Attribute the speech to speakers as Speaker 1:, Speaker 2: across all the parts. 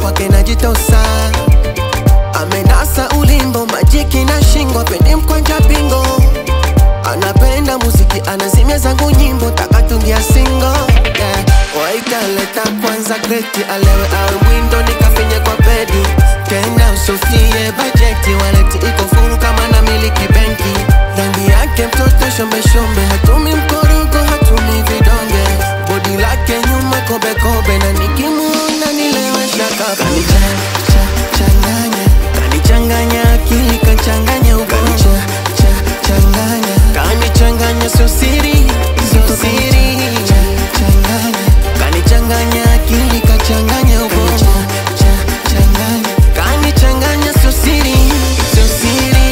Speaker 1: kwake najitosa amenasa ulimbo majiki na shingo peni mkwanja bingo anapenda muziki anazimia zangu nyimbo takatungia singo yeah. waitaleta kwanza kreti alewe awe mwindo nikafinye kwa pedi tena usofie bajeti waleti iko furu kama na miliki benki rangi yake mtoto shombeshombe hatumi mkorogo hatumi vidonge bodi lake nyuma kobekobe na nikimuona nilewesha kapa kanichanganya kanichanganya akili kachanganya ubongo changanya kanichanganya sio siri sio siri kanichanganya akili kachanganya ubongo kanichanganya sio siri sio siri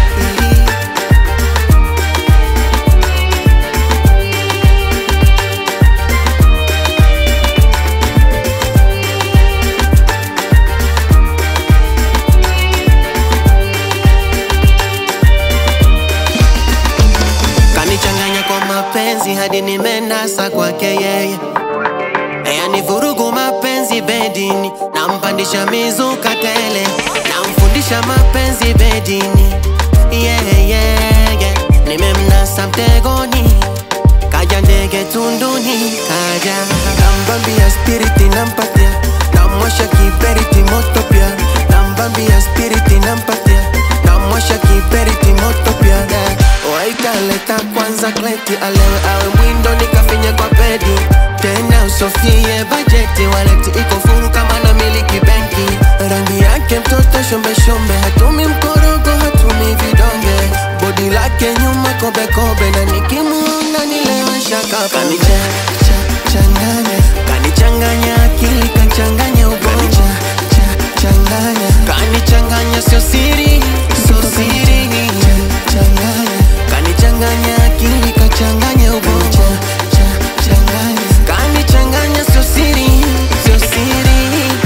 Speaker 1: kanichanganya kwa mapenzi hadi nimenasa kwake yeye yani vurugu mapenzi bedini nampandisha mizuka tele namfundisha mapenzi bedini yeah, yeah, yeah. nimemnasa mtegoni kaja ndege tunduni kaja nambambia spiriti nampatia namwasha kiberiti moto pia nambambia spiriti nampatia namwasha kiberiti moto pia yeah. waitaleta kwanza kleti alewe awe mwindo nikafinye kwa pedi tena usofie bajeti waleti iko furu kama na miliki benki rangi yake mtoto shombeshombe hatumi mkorogo hatumi vidonge bodi lake nyuma kobekobe na nikimuona nilewesha kapa kanichanganya kanichanganya akili kachanganya ubongo kanichanganya sio siri sio siri kanichanganya akili kachanganya ubongo kanichanganya sio siri sio siri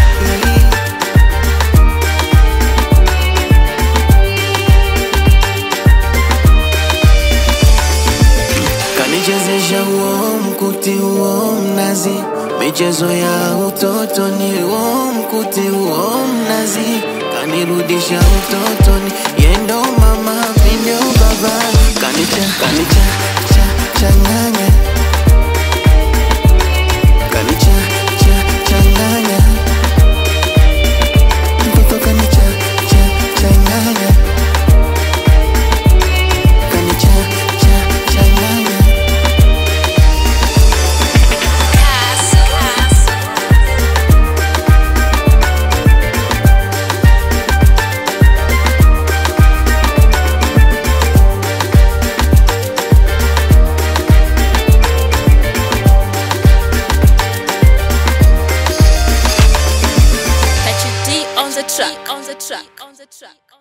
Speaker 1: kanichezesha huo mkuti huo mnazi michezo ya utotoni huo mkuti huo mnazi kanirudisha utotoni yendo mama pindo baba kanicha kanicha cha changanya kanicha cha changanya mtoto kanicha cha changanya kanicha cha changanya
Speaker 2: Catch D on the track, on the track, on the track.